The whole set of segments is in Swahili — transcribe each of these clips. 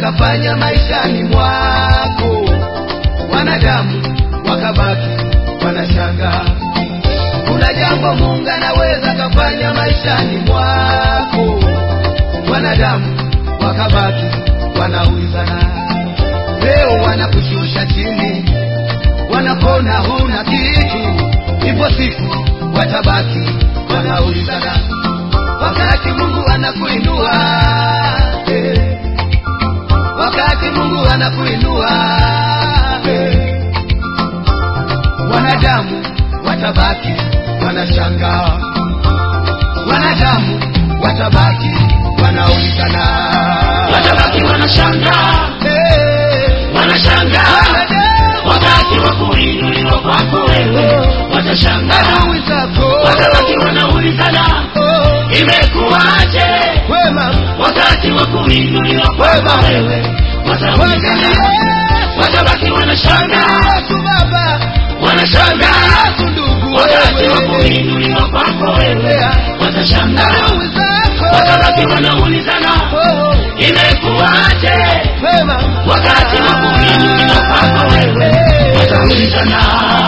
akafanya maishani mwako, wanadamu wakabaki wanashangaa. Kuna jambo Mungu anaweza akafanya maishani mwako, wanadamu wakabaki wanaulizana. Leo wanakushusha chini, wanakona huna kitu, ipo siku watabaki wanaulizana, wakati Mungu anakuinua eh, wakati Mungu anakuinua eh, wanadamu watabaki wanashangaa, wanadamu watabaki wanaulizana, watabaki wanashangaa eh, wanashangaa wanadamu wakati wa kuinuliwa kwako wewe watashangaa adui zako watabaki wanaulizana oh, imekuwaje wema wakati wa kuinuliwa kwako wewe wataulizana watabaki wanashangaa Yesu Baba, wanashangaa Yesu ndugu wakati wa wewe, kuinuliwa kwako wewe watashangaa adui zako watabaki wanaulizana oh, imekuwaje wema wakati wa kuinuliwa kwako wewe wataulizana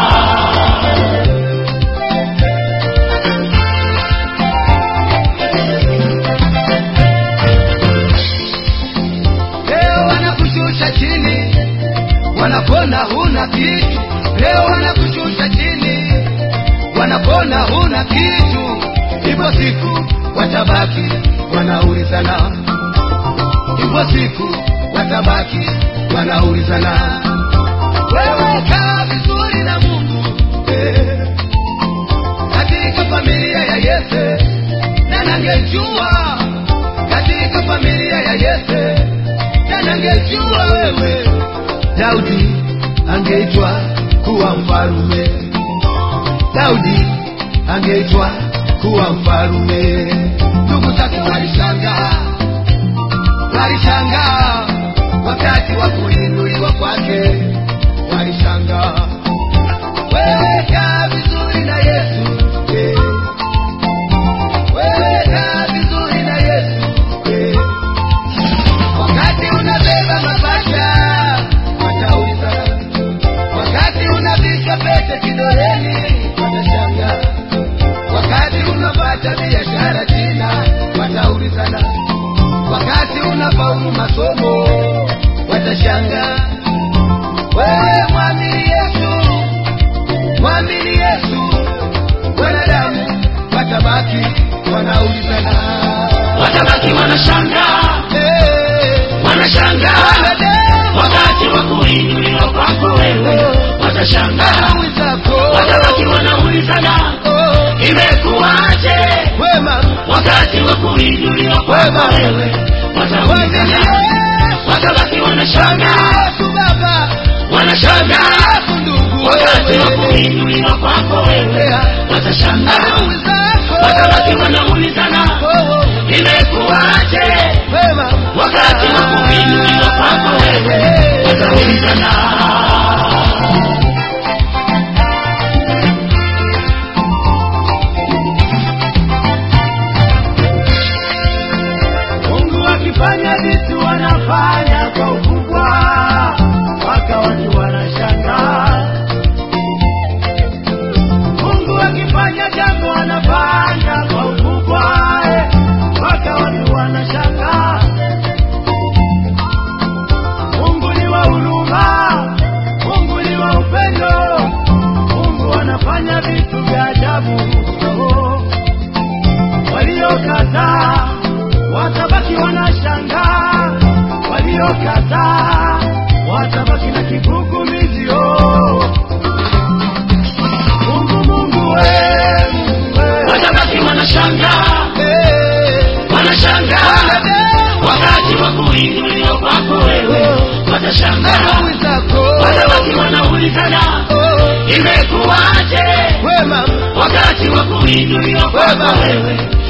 Leo wanakushusha chini, wanapona huna kitu. Leo wanakushusha chini, wanapona huna kitu. Ipo siku watabaki wanaulizana, ipo siku watabaki wanaulizana. Wewe kaa vizuri na Mungu eh, katika familia ya Yese, na nangejua katika familia ya Yese na nangejua wewe Daudi angeitwa kuwa mfalume, Daudi angeitwa kuwa mfalume. Ndugu zake walishangaa, walishangaa wakati wa kuinuliwa kwake, walishangaa. Wewe kaa vizuri na Yesu eh. Wewe kaa vizuri na Yesu eh. Wakati unabeba mabasha watauliza, wakati unavishwa pete kidoleni watashangaa, wakati unapata biashara jina wataulizana, wakati unafaulu masomo watashangaa. Wewe mwamini Yesu, mwamini Yesu, wanadamu watabaki wanaulizana, watabaki wanashangaa Eh, wanashangaa wanadamu wakati wa kuinuliwa kwako wewe watashangaa adui zako watabaki wanaulizana oh, imekuwaje wema wakati wa kuinuliwa kwako wewe wataulizana watabaki wanashangaa Yesu Baba, wanashangaa Yesu ndugu wakati wa wewe, kuinuliwa kwako wewe watashangaa adui zako watabaki wanaulizana oh, imekuwaje wema wakati wa kuinuliwa kwako wewe wataulizana Mungu akifanya vitu wanafanya kwa ukubwa, mpaka watu wanashangaa. Mungu akifanya jambo wanafanya kwa ukubwa, eh, mpaka watu wanashangaa. Mungu ni wa huruma, Mungu ni wa upendo, Mungu anafanya vitu vya ajabu. Oh waliokataa watabaki wanashangaa, waliokataa watabaki na kigugumizi. Oh, Mungu, Mungu we, Mungu we. watabaki wanashangaa Eh, wanashangaa wanadamu wakati wa kuinuliwa kwako wewe watashangaa adui zako watabaki wanaulizana oh, imekuwaje wema wakati wa kuinuliwa kwako wewe